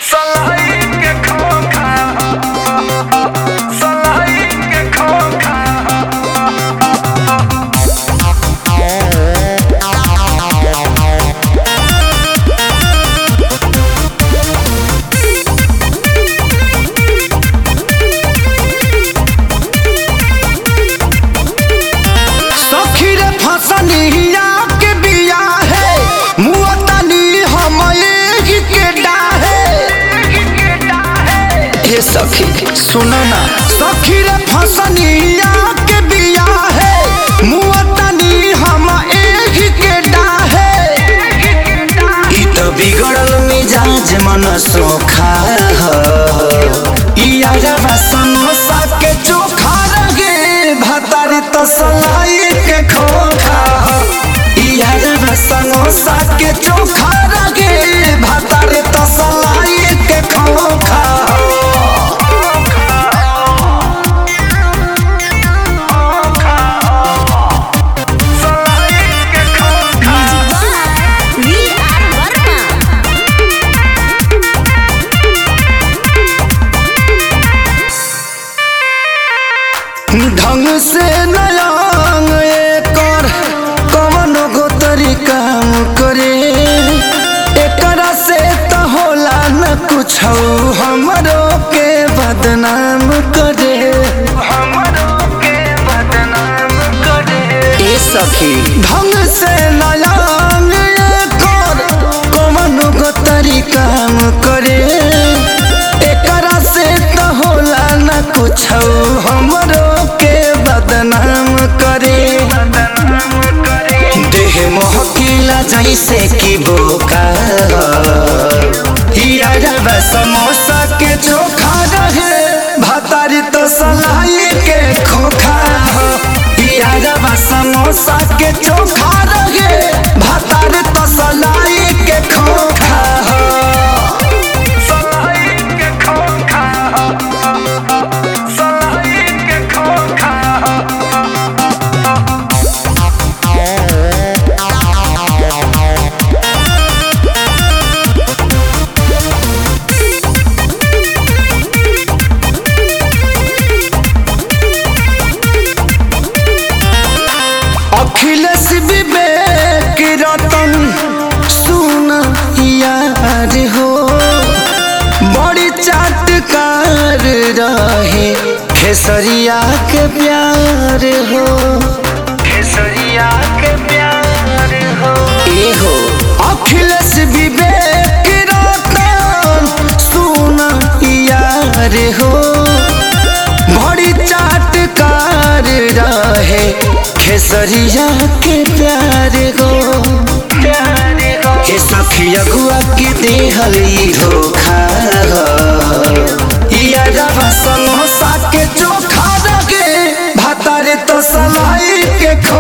सलाई के खोखा सलाई के खोखा सखी रे फसनिया के बिया है मुअतनी हम एही के डाहे हे सखी सुनो ना सखी रे फसनिया के बिया है मुअतनी हम एही के डाहे ई तो बिगड़ल मिजाज मन सोखा ह ई आजवा समोसा के चोखा रगे भातारी तो सलाई के खोखा ह ई आजवा समोसा के चोखा रगे भातारी तो सलाई के खोखा ह सलाई के खोखा वी आर वर्मा ढंग से नयांग एकर कवन गो तरीका करे एकरा से त होला न कुछ हमरो के बदनाम करे हमरो के बदनाम करे ए सखी ढंग से नयांग एकर कवन गो तरीका करे एकरा से त होला न कुछ हमरो के बदनाम करे बदनाम करे देह महकिला जैसे कि बोका हिया रवा समोसा के चोखा रहे भातारी तो सलाई के खोखा हो हिया रवा समोसा के चोखा रहे भातारी तो सलाई के खोखा हो सलाई के खोखा सलाई के खोखा अखिलेश विवेक रतन सुन यार हो बड़ी चाटकार रहे खेसरिया के प्यार हो केसरिया के प्यार हो ए हो अखिलेश विवेक रतन सुन यार हो बड़ी चाटकार रहे खेसरिया के प्यार हो प्यार हो के सखी अगुआ के देहल ई धोखा हो ई अजबा समोसा के चोखा रगे भातारे तो सलाई के खो